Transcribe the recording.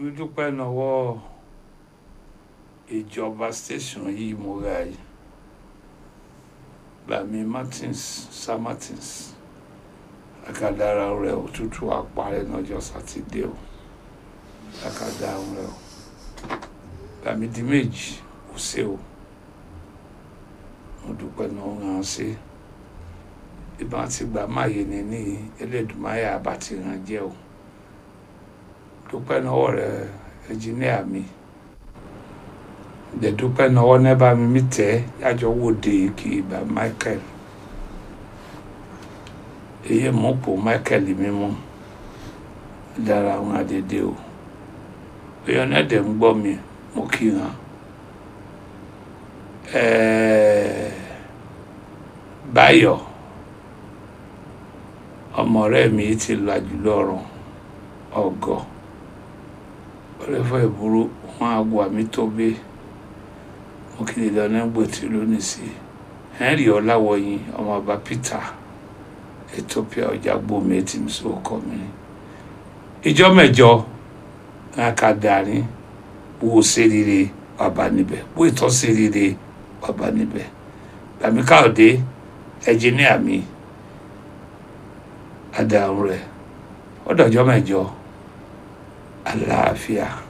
mi dúpẹ́ lọ́wọ́ ìjọba station yìí mo ra yìí Lami Martins Sir Martins akadara rẹ òtútù àparẹ lọ́jọ́ sátidé o akadara rẹ o Lami di méjì kò sí o mo dúpẹ́ náà ń hàn sí ìbọn ti gbà máyé ni ní Elédùmarè àbàtì ràn jẹ́ o dúpẹ́ náà rẹ ẹnjìníà mi dẹ̀ dúpẹ́ náà nẹ́bà mi mi tẹ́ yájọ́ wòde kì í bá Michael èyí mú pò Michael mi mú dára àwọn àdédé o èèyàn náà dẹ̀ ń gbọ́ mi mo kí hàn Báyọ̀ ọmọ rẹ̀ mi ti làjù lọ́rùn ọgọ́ ọlẹ́fọ́ ìburú wọn àgọ́ àmì tó bẹ́ẹ̀ mo kí ni dáná gbòtí lónìí sí henry ọláwọyìn ọmọ ọba peter ethiopia ọjà gbòmí tí mi sọ kọ mi ìjọ mẹ́jọ ká darí wo serire bàbá níbẹ̀ wo ìtọ́ serire bàbá níbẹ̀ Lami Káyọ̀dé ẹnjìníà mi adarun rẹ̀ ọdọjọ mẹ́jọ àlàáfíà.